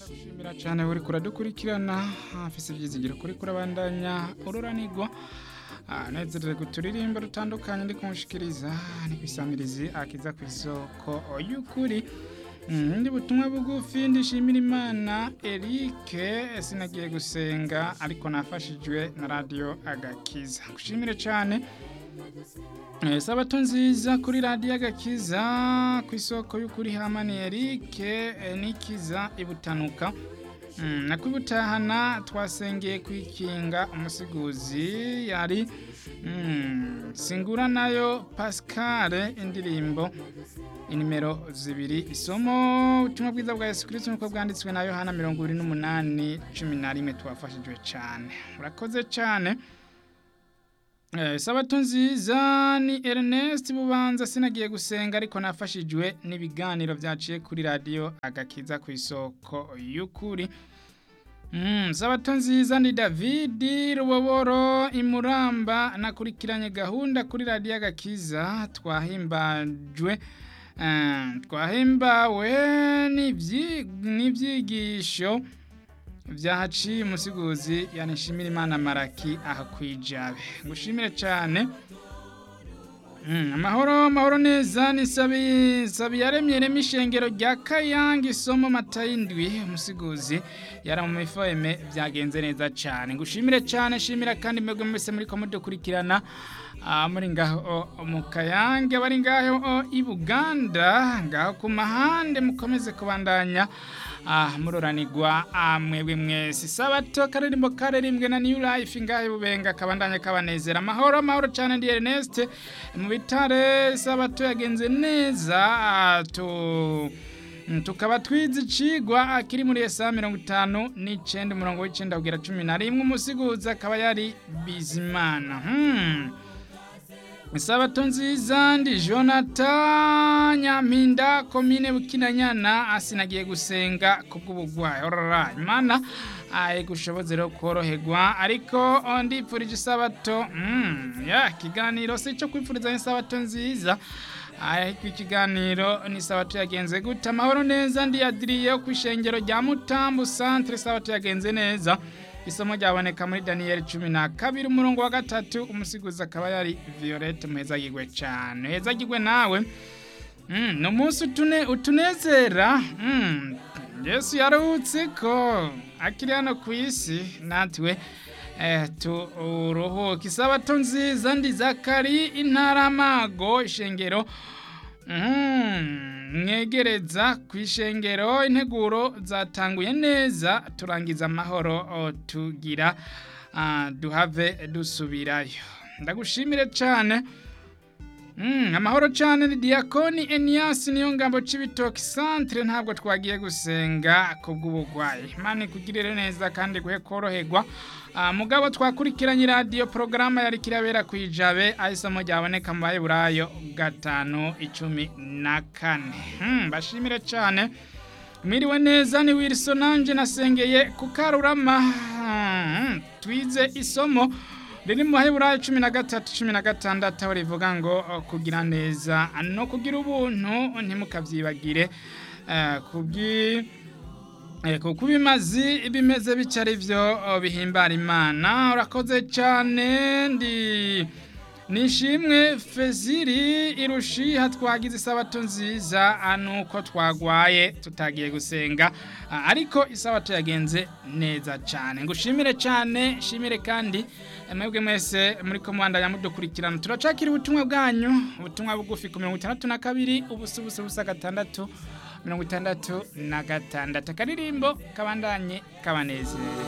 Ndagushimira cyane uri kuradukurikirana afise ivyizigiro kuri kurabandanya ururanirwa nezerewe guturirimbo rutandukanye ndi kumushikiriza ni kwisamirizi akiza ku isoko y'ukuri ndi butumwa bugufi ndishimira imana Eric sinagiye gusenga ariko nafashijwe na radio agakiza gushimire cyane Eh, sabato nziza kuri radiyo agakiza ku isoko y'ukuri hamani Eric eh, nikiza ibutanuka Mm, na kwibutahana twasengeye kwikinga umusiguzi yari mm, singura nayo Pascal indirimbo inimero zibiri isomo ubutumwa bwiza bwa Yesu Kristo nuko bwanditswe na Yohana 28 11 twafashijwe cyane urakoze cyane Eh, sabato nziza ni Ernest Bubanza sinagiye gusenga ariko nafashijwe n'ibiganiro byaciye kuri radio agakiza ku isoko y'ukuri Mm, sabato nziza ni David Ruboboro imuramba nakurikiranye gahunda kuri radio agakiza twahimbajwe eh, twahimbawe n'ivyi- n'ivyigisho vyahaciye umusiguzi yanishimira imana maraki aha kwijabe ngushimire cyane Mm, amahoro amahoro neza ni sabi sabi yaremye rema ishengero rya Kayanga isomo matayindwi umusiguzi yara mu mifome byagenze neza cyane ngushimire cyane shimira kandi mwebwe mwese muri ko mudukurikirana ah, muri ngaho mu Kayange bari ngaho i Buganda ngaho ku mahande mukomeze kubandanya ah muroranirwa ah, mwebwe mwese sabato karirimbo karirimbwe na New Life ngahe bubenga kabandanya kabanezera amahoro amahoro cyane ndi Ernest mu bitare sabato yagenze neza ah, tu Mm, tukaba twize icigwa akiri muri esa mirongo itanu n'icenda umurongo w'icenda kugera cumi na rimwe umusiguzi akaba yari bizimana hmm. Isabato nziza ndi Jonathan Nyampinda komine Bukinanyana asinagiye gusenga kubw'ubugwayi orara imana aye gushoboze rero koroherwa ariko ndipfurije isabato mm, ya kiganiro si cyo kwipfuriza isabato nziza ariko ikiganiro ni sabato yagenze gute amahoro neza ndi Adrien ku ishengero rya Mutambu centre sabato yagenze neza isomo ryaboneka muri Daniel cumi na kabiri umurongo wa gatatu umusiguzi akaba yari Violette muhezagirwe cyane hezagirwe nawe mm, ni umunsi utune, utunezera mm, Yesu yaruhutse ko akiri hano ku isi natwe eh, turuhuke isabato nziza ndi Zakari intara amago ishengero Mhm, mwegereza ku ishengero integuro zatanguye neza turangiza amahoro o, tugira ah, duhave dusubirayo ndagushimire cyane Mm, amahoro cyane ni Diakoni Enias niyo ngambo c'ibitoki centre ntabwo twagiye gusenga kubw'ubugwayi Imana ikugirire neza kandi guhe koroherwa Ah, mugabo twakurikiranye radio porogaramu yari kirabera kwijabe ahisomo ryaboneka mu bayiburayo gatanu icumi na kane Hmm, bashimire cyane Miriwe neza ni Wilson nanje nasengeye ku Karurama Hmm, twize isomo riri mu Baheburayo cumi na gatatu cumi na gatandatu aho rivuga ngo uh, kugira neza no kugira ubuntu ntimukavyibagire uh, kubwi eh, kuko ibimazi bimeze bica ari byo uh, bihimbara imana urakoze cyane ndi nishimwe feziri irushiha twagize isabato nziza ah, nuko twagwaye tutagiye gusenga ah, ariko isabato yagenze neza cyane ngushimire cyane shimire kandi eh, mwebwe mwese muri ko mwandanya mudukurikirana turacakira ubutumwa bwanyu ubutumwa bugufi ku mirongo itandatu na kabiri ubusa ubusa ubusa gatandatu mirongo itandatu na gatandatu akaririmbo kabandanye kabanezere